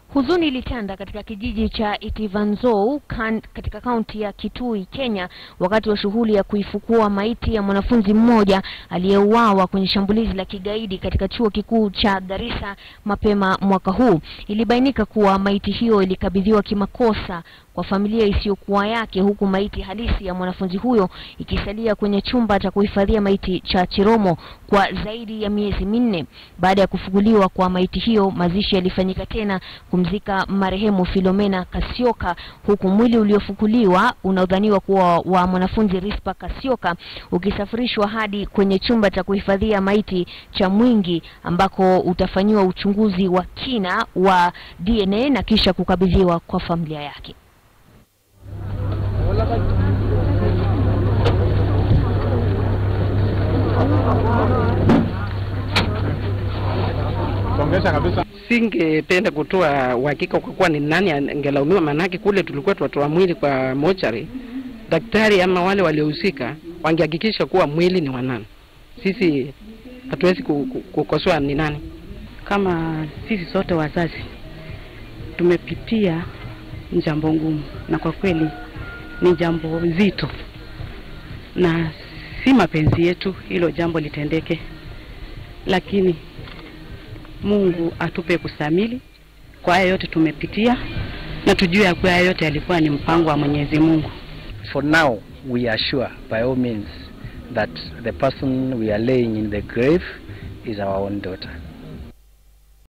Huzuni ilitanda katika kijiji cha Itivanzou kan, katika kaunti ya Kitui, Kenya, wakati wa shughuli ya kuifukua maiti ya mwanafunzi mmoja aliyeuawa kwenye shambulizi la kigaidi katika chuo kikuu cha Garissa mapema mwaka huu. Ilibainika kuwa maiti hiyo ilikabidhiwa kimakosa kwa familia isiyokuwa yake, huku maiti halisi ya mwanafunzi huyo ikisalia kwenye chumba cha kuhifadhia maiti cha Chiromo kwa zaidi ya miezi minne. Baada ya kufuguliwa kwa maiti hiyo, mazishi yalifanyika tena kumzika marehemu Filomena Kasioka, huku mwili uliofukuliwa unaodhaniwa kuwa wa mwanafunzi Rispa Kasioka ukisafirishwa hadi kwenye chumba cha kuhifadhia maiti cha Mwingi ambako utafanyiwa uchunguzi wa kina wa DNA na kisha kukabidhiwa kwa familia yake. Songesha kabisa. Singependa kutoa uhakika kwa kuwa ni nani angelaumiwa, maanake kule tulikuwa tunatoa mwili kwa mochari, daktari ama wale waliohusika wangehakikisha kuwa mwili ni wa nani. Sisi hatuwezi ku- ku- kukosoa ni nani. Kama sisi sote wazazi tumepitia jambo ngumu, na kwa kweli ni jambo zito, na si mapenzi yetu hilo jambo litendeke, lakini Mungu atupe kusamili kwa haya yote tumepitia, na tujue ya kuwa haya yote yalikuwa ni mpango wa Mwenyezi Mungu. For now, we are sure by all means that the person we are laying in the grave is our own daughter.